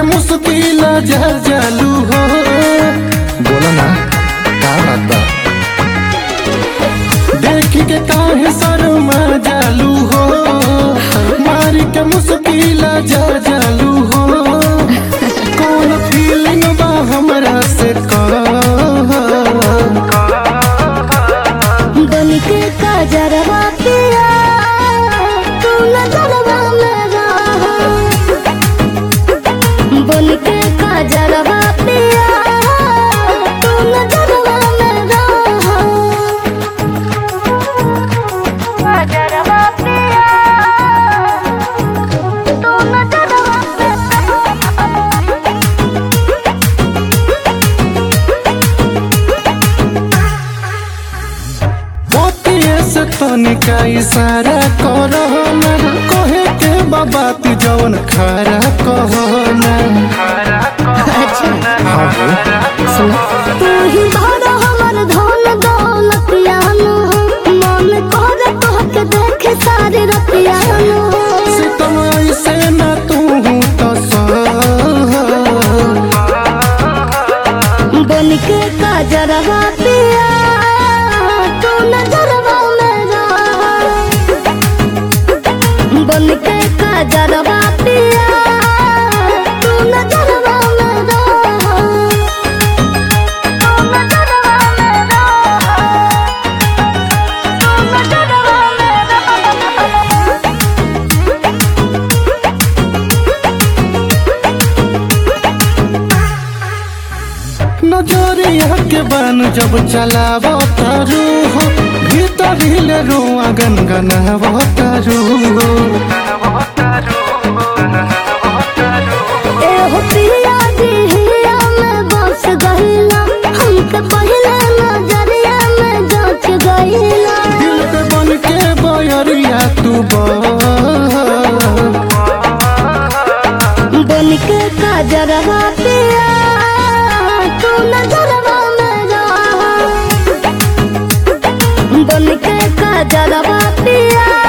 मुश्किल जा जालू हो बोला ना का बात बा देख के काहे शर्मा जालू हो मार के मुश्किल जा जालू हो कौन फीलिंग बा हमरा से कह बन के काजरवा पिया तू नजरवा मेरा बन के काजरवा पिया तू नजरवा मेरा काजरवा पिया तू नजरवा मोतिये से तनिका इशारा करो ना कहे के बाबा तू जवन खारा कहो ना हाँ हो तू ही बड़ा हमर धन दौलतिया नु मन कर तोहके देखे सारे रतिया नु सितम ऐसे ना तू तो बन के काजरवा पिया तू नजरवा मेरा बन के काजरवा पिया तू नजरवा मेरा तू नजरवा मेरा तू नजरवा मेरा नजरिया के बान जब चलावो तारू हो भीतर हिले रोआ गनगनावो तारू हो एहो पिया दिहिया में बस गहिला हमके पहले नजरिया में जांच गहिला दिल पे बन के बयरिया तू बा बन के काजरवा पिया तू नजरवा मेरा बन के काजरवा पिया